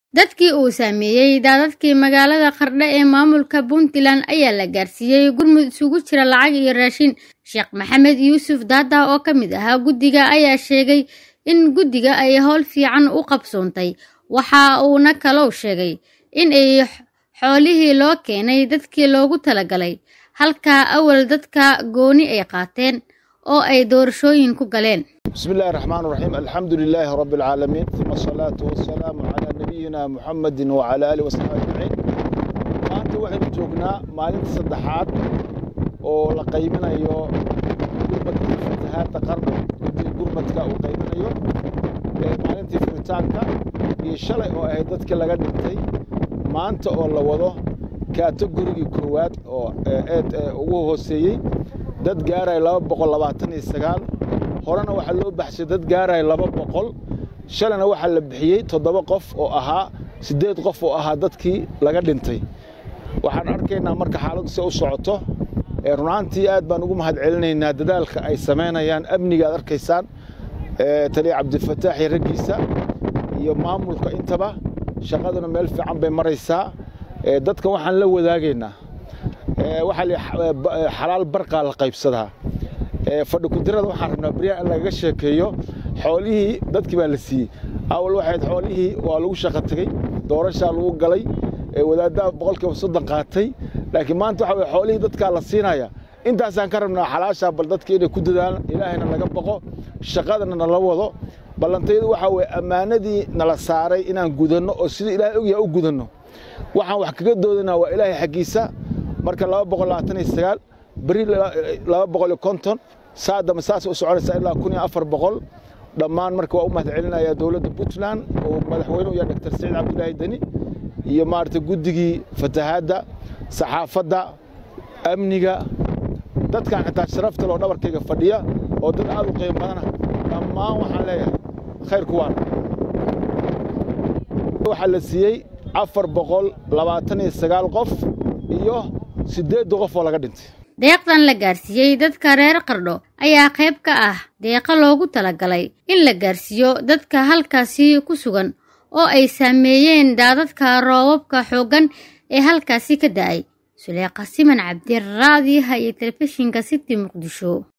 Dadkii uu saameeyay daadadkii magaalada Qardho ee maamulka Puntland ayaa la gaarsiiyay gurmud isugu jira lacag iyo raashin. Sheekh Maxamed Yuusuf Daada oo ka mid ahaa guddiga ayaa sheegay in guddiga ay howl fiican u qabsoontay. Waxa uuna kaloo sheegay in ay xoolihii loo keenay dadkii loogu talagalay, halka awal dadka gooni ay qaateen oo ay doorashooyin ku galeen. بسم الله الرحمن الرحيم الحمد لله رب العالمين ثم الصلاة والسلام على نبينا محمد وعلى آله وصحبه أجمعين maanta waxaynu joognaa maalinta saddexaad oo la qaybinayo gurmadka fatahaadda qarno guddiga gurmadka uu qaybinayo ee maalintii furitaanka iyo shalay oo ahayd dadkii laga dhintay maanta oo la wado kategorigii koowaad oo eed ugu hooseeyey dad gaaraya laba boqol labaatan iyo sagaal horena waxaa loo baxshay dad gaaraya laba boqol shalayna waxaa la bixiyey toddoba qof oo ahaa siddeed qof oo ahaa dadkii laga dhintay waxaan arkaynaa marka xaaladdu si u socoto runaantii aad baan ugu mahad celinaynaa dadaalka ay samaynayaan amniga aad arkaysaan taliya cabdifataax iyo raggiisa iyo maamulka intaba shaqaduna meel fiican bay maraysaa dadkan waxaan la wadaagaynaa waxaa la xalaal barqaa la qaybsadaa fadhi kudirada waxaan rabnaa beryaha in lagaga sheekeeyo xoolihii dadkii baa la siiyey awal waxayd xoolihii waa lagu shaqo tegey doorashaa lagu galay wadaaddaa boqolkiiba soddon qaatay laakiin maanta waxa weye xoolihii dadkaa la siinaya intaasaan ka rabnaa xalaashaa bal dadka inay ku dadaalaan ilaahayna laga baqo shaqadana nala wado ballantayadu waxaa weye ammaanadii nala saaray inaan gudanno oo sidii ilaahay ogyaha u gudanno waxaan wax kaga doodanaa waa ilaahay xaggiisa marka laba boqol labaatan iyo sagaal beri laba boqol iyo konton saadama saas u soconaysaa ilaa kun iyo afar boqol dhammaan marka waa u mahad celinayaa dowladda puntland oo madaxweynuhu yahay doctor saciid cabdulaahi deni iyo maaragtay guddigii fatahaadda saxaafadda amniga dadkan xitaa sharafta loo dhabarkayga fadhiya oo dad aad u qiimo badana dhammaan waxaan leeyahay khayrku waan waxaa la siiyey afar boqol labaatan iyo sagaal qof iyo siddeedda qof oo laga dhintay deeqdan la gaarsiiyey dadka reer qardho ayaa qayb ka ah deeqa loogu talagalay in la gaarsiiyo dadka halkaasi ku sugan oo ay saameeyeen daadadka roobabka xooggan ee halkaasi ka da'ay suleeqa siman cabdiraadiyaha iyo telefishinka city muqdisho